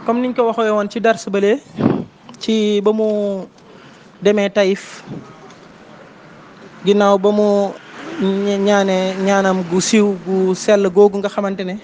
comme niñ ko waxee woon ci dars bële ci ba mu demee Taïf ginnaaw ba mu ñaane ñaanam gu siiw gu sell googu nga xamante ne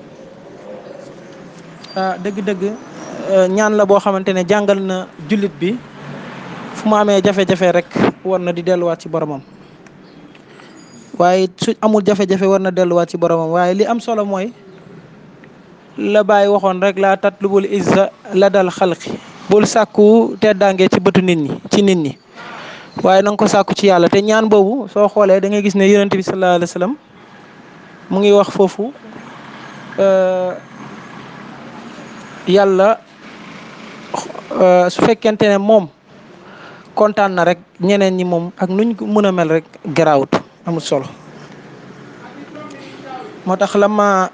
ah dëgg-dëgg ñaan la boo xamante ne jàngal na jullit bi fu mu amee jafe-jafe rek war na di delluwaat ci boromam waaye su amul jafe-jafe war na delluwaat ci boromam waaye li am solo mooy la bàyyi waxoon rek laa tatlubul izza la dal xalqi bul sàkku teddaange ci bëtu nit ñi ci nit ñi waaye na nga ko sàkku ci yàlla te ñaan boobu soo xoolee da ngay gis ne yonent bi sallallahu alayhi wa sallam mu ngi wax foofu yàlla su fekkente ne moom kontaan na rek ñeneen ñi moom ak nuñ ko mën a mel rek garaawut amul solo moo tax lama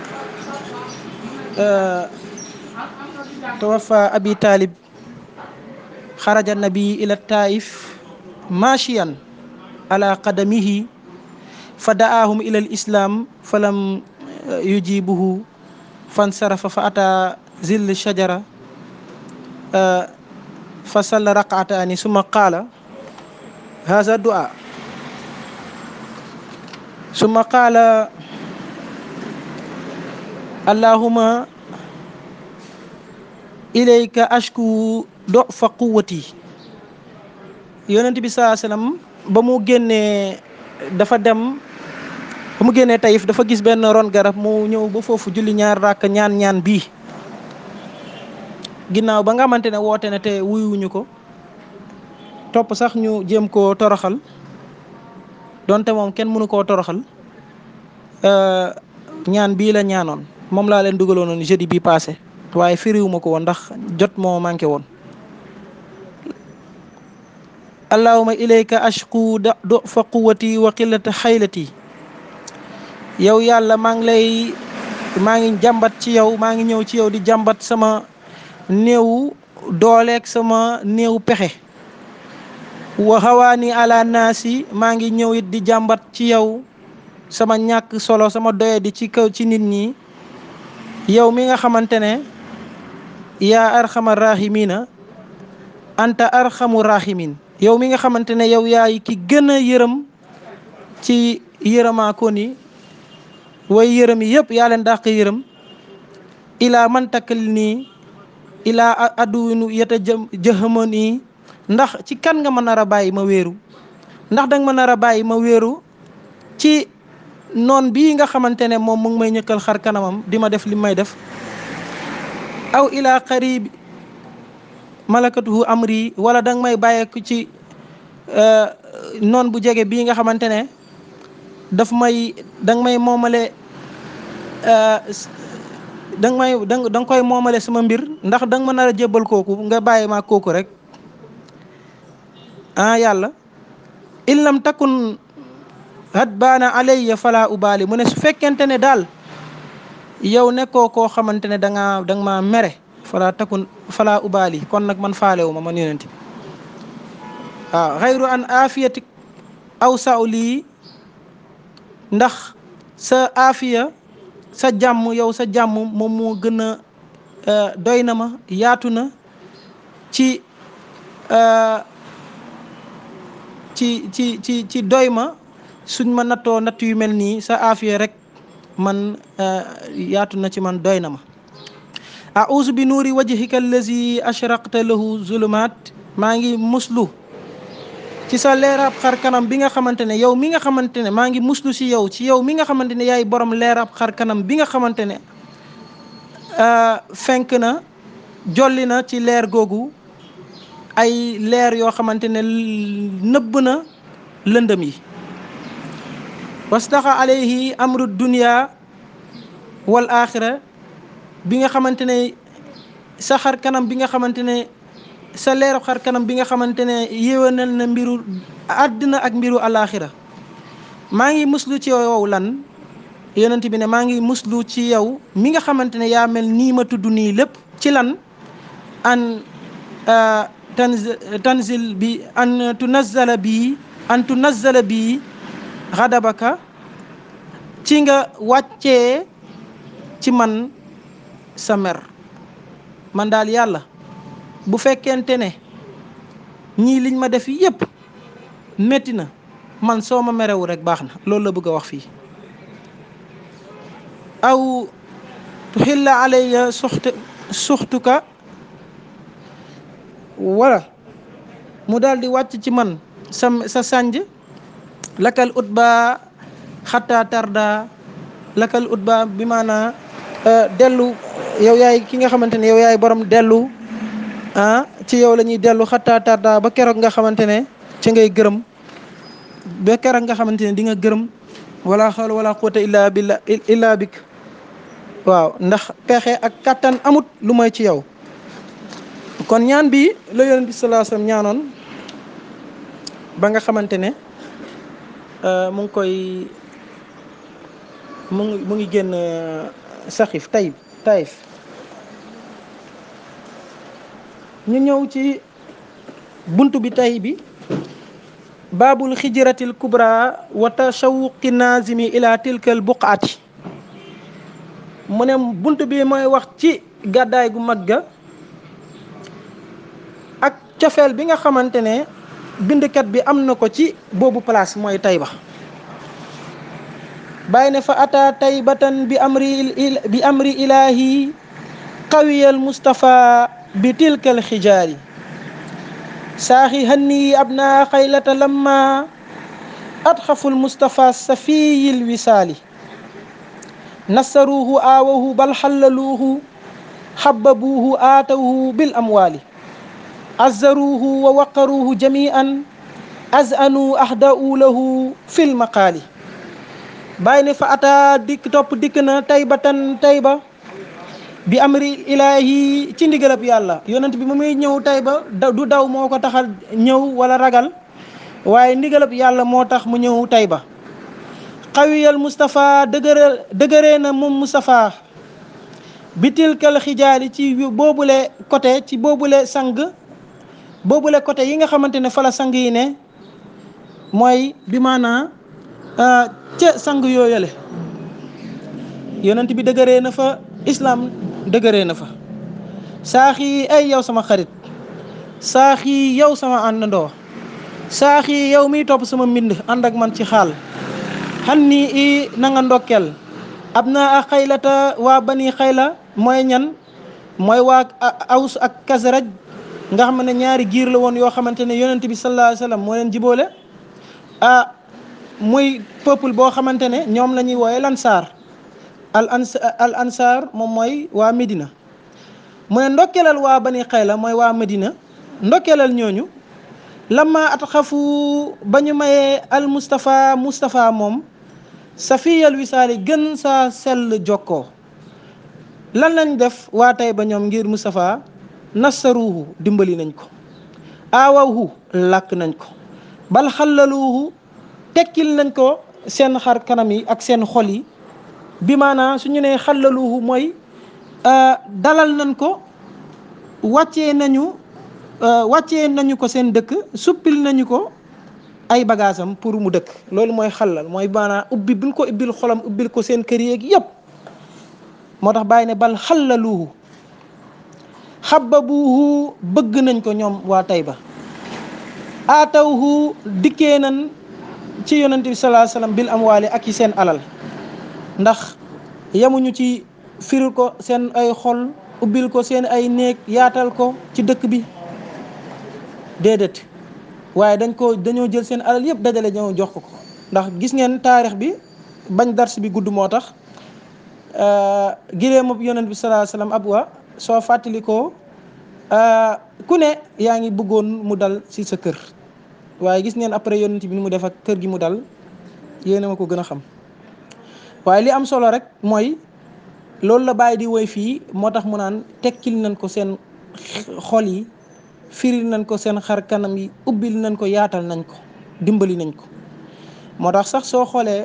tawafa abi talib xaraja nabi ila taif machiyan ala qadamihi fa da'ahum ila al islam falam yujibuhu fansarafa fa ata zill shajara fa salla raqataani summa qaala haza du'a summa qaala allahuma ilayka ashku do fa quwwati yonent bi saa sallam ba mu génnee dafa dem ba mu génnee tayif dafa gis benn ron garab mu ñëw ba foofu julli ñaar ràkk ñaan ñaan bii ginnaaw ba nga xamante ne woote na te wuyuwuñu ko topp sax ñu jéem koo toroxal donte moom kenn mënu koo toroxal ñaan bii la ñaanoon moom laa leen dugaloon jeudi bi passé waaye firiwuma ko woon ndax jot moo manqué woon allahuma ilayka ashku da do fa quwati wa qillata xaylati yow yàlla maa ngi lay maa ngi jàmbat ci yow maa ngi ñëw ci yow di jàmbat sama néewu dooleeg sama néewu pexe wa xawaani ala naasi maa ngi ñëw it di jàmbat ci yow sama ñàkk solo sama doye di ci kaw ci nit ñi yow mi nga xamante ne yaa arxama rahimina anta arxamu rahimin yow mi nga xamante ne yow yaay ki gën a yërëm ci yërëmaakoon yi way yërëm yi yëpp yaa leen dàq yërëm ilaa man takkal nii ilaa adduwinu yeta jë jëxamoon yi ndax ci kan nga ma nar a bàyyi ma wéeru ndax danga ma nar a bàyyi ma wéeru ci noon bii nga xamante ne moom mu ngi may ñëkkal xar kanamam di ma def li may def aw ilaa qarib malakatuhu amri wala danga may bàyyeeku ci noon bu jege bii nga xamante ne daf may danga may moomale danga may danga danga koy moomale sama mbir ndax danga ma nar a jébbal kooku nga bàyyi ma kooku rek ah yàlla in lam takun hadbaana alayya fala ubaali mu ne su fekkente ne daal yow nekkoo koo xamante ne da nga da nga maa mere fala takun fala ubaali kon nag man faalewu ma man yonent bi waaw xayru an afiyatik aw saw lii ndax sa afiya sa jàmm yow sa jàmm moom moo gën a doy na ma yaatu na ci ci ci ci ci doy ma suñ ma nattoo natt yu mel nii sa afiya rek man yaatu na ci man doy na ma auzu bi nuuri wajhika allazi ashraqta lahu zulumat maa ngi muslu ci sa leerab xar kanam bi nga xamante ne yow mi nga xamante ne maa ngi muslu si yow ci yow mi nga xamante ne yaay borom leerab xar kanam bi nga xamante ne fenk na jolli na ci leer googu ay leer yoo xamante ne nëbb na lëndëm yi wastaxa alayhi amru dunia wal axira bi nga xamante ne sa xar kanam bi nga xamante ne sa leeru xar kanam bi nga xamante ne yéwénal na mbiru àddina ak mbiru alaxira maa ngi muslu ci yow lan yonent bi ne maa ngi muslu ci yow mi nga xamante ne yaa mel nii ma tudd nii lépp ci lan an tanzil bi an tunazzala bii an tunazzala bii xadabaka ci nga wàccee ci man sa mer man daal yàlla bu fekkente ne ñii liñ ma def yépp métti na man soo ma merewu rek baax na loolu la bëgg a wax fii aw tuxilla alayya suxt suxtuka wala mu daal di wàcc ci man sa sa sànj lakal ut ba xataa tarda lakal ut ba bi maanaa dellu yow yaay ki nga xamante ne yow yaay borom dellu ah ci yow la ñuy dellu xataa tarda ba keroog nga xamante ne ci ngay gërëm ba keroog nga xamante ne di nga gërëm wala xawla wala quwwata illa billah illa bik waaw ndax pexe ak kattan amut lu mooy ci yow kon ñaan bi la yonent bi sallallahu alayhi wasallam ñaanoon ba nga xamante ne mu ngi koy mu ngi mu ngi génn saxif tayib tayif ñu ñëw ci bunt bi tay bi baabul xijratil kubra wa tashawuqi nazimi ila tilkal buqaati mu ne bunt bi mooy wax ci gàddaay gu mag ga ak cofeel bi nga xamante ne bindkat bi am na ko ci boobu place mooy Tayba bàyyi ne fa ata taybatan bi amri bi amri ilahi qawiyal mustafa bi tilkal xijaari saaxi hanni abna xaylata lamma adxaful mustafa safiyil wisaali nassaruuhu aawahu bal xallaluuhu xabbabuuhu aatawhu bil amwaali azzaruuhu wa waqaruuhu jamian azanuu ahda'u lahu fil maqaali bàyyi ne fa ataa dikk topp dikk na taybatan tayba bi amri ilaahi ci ndigalab yàlla yonent bi mu muy ñëw tayba du daw moo ko taxal ñëw wala ragal waaye ndigalab yàlla moo tax mu ñëw tayba xawiyal Moustapha dëgëre dëgëree na moom Moustapha bitilkal xijaali ci boobule côté ci boobule sang boobule côté yi nga xamante ne fa la sang yi ne mooy bi maanaa ca sang yooyale yonent bi dëgëree na fa islam dëgëree na fa saaxi ay yow sama xarit saaxi yow sama àndandoo saaxi yow miy topp sama mbind ànd ak man ci xaal xan nii i na nga ndokkeel ab naa a xaylata waa bani xayla mooy ñan mooy waa aws ak kasraj nga xam ne ñaari giir la woon yoo xamante ne yonent bi sallallahu alayhi wasallam moo leen jiboole ah muy peuple boo xamante ne ñoom la ñuy wooye lansaar al ans al ansaar moom mooy waa Medina mu ne ndokkeelal waa bani xayla mooy waa Medina ndokkeelal ñooñu lamma at xafu ba ñu mayee al Moustapha Moustapha moom safiyal wisaali gën saa sell jokkoo lan lañ def waa tey ba ñoom ngir Moustapha nassaruuhu dimbali nañ ko aawawhu làkk nañ ko bal xallaluuhu tekkil nañ ko seen xar kanam yi ak seen xol yi bi maanaa su ñu nee xallaluuhu mooy dalal nañ ko wàccee nañu wàccee nañu ko seen dëkk suppil nañu ko ay bagaasam pour mu dëkk loolu mooy xallal mooy maanaa ubbi bil ko ubbil xolam ubbil ko seen kër yeeg yépp moo tax bàyyi ne bal xallaluuhu xababuuhu bëgg nañ ko ñoom waa Tayba aatawhu dikkee nañ ci yonent bi salaa sallam bil amwaali ak ci seen alal ndax yemuñu ci firil ko seen ay xol ubbil ko seen ay néeg yaatal ko ci dëkk bi déedéet waaye dañ ko dañoo jël seen alal yëpp dajale ñëw jox ko ko ndax gis ngeen taarix bi bañ dars bi gudd moo tax giléem ab yonent bi salaa sallam ab wa soo fàttalikoo ku ne yaa ngi bëggoon mu dal ci sa kër waaye gis ngeen après yonent bi ni mu def ak kër gi mu dal yéena ma ko gën a xam waaye li am solo rek mooy loolu la bàyyi di woy fii moo tax mu naan tekkil nañ ko seen xol yi firil nañ ko seen xar kanam yi ubbil nañ ko yaatal nañ ko dimbali nañ ko moo tax sax soo xoolee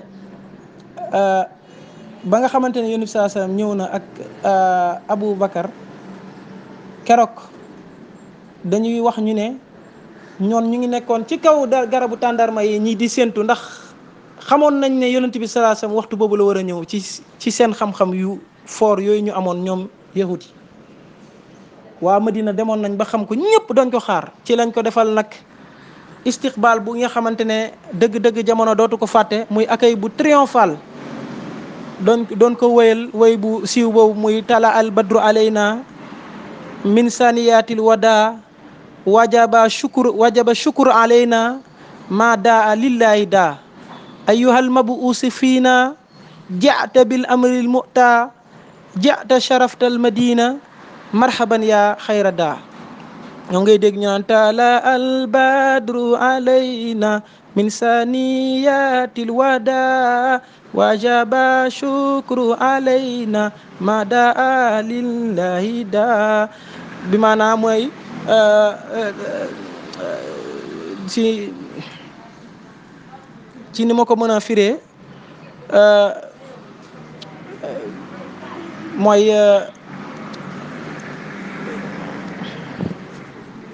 ba nga xamante ne yonent bi saa sallam ñëw na ak Abu Bakar keroog dañuy wax ñu ne ñoon ñu ngi nekkoon ci kaw da garabu tàndarma yi ñii di séentu ndax xamoon nañ ne yonent bi saa sallam waxtu boobu la war a ñëw ci ci seen xam-xam yu foor yooyu ñu amoon ñoom yahut yi waa Madina demoon nañ ba xam ko ñëpp doon ko xaar ci lañ ko defal nag istiqbaal bu nga xamante ne dëgg-dëgg jamono dootu ko fàtte muy accueil bu triomphal doon doon ko wéyal wéy bu siiw boobu muy tala al badru alayna min saniyatil wada wajaba shukur wajaba shukur alayna ma daa lillahi daa ayuhal mabuusi fiina jata bil amril mu'ta jata sharaftal madina marhaban ya xayra daa ñoo ngay dégg ñu naan tala al badru alayna min saniyatil wada wajaba shukru alayna ma daa lillahi daa bi maanaam mooy ci ci ni ma ko mën a firee mooy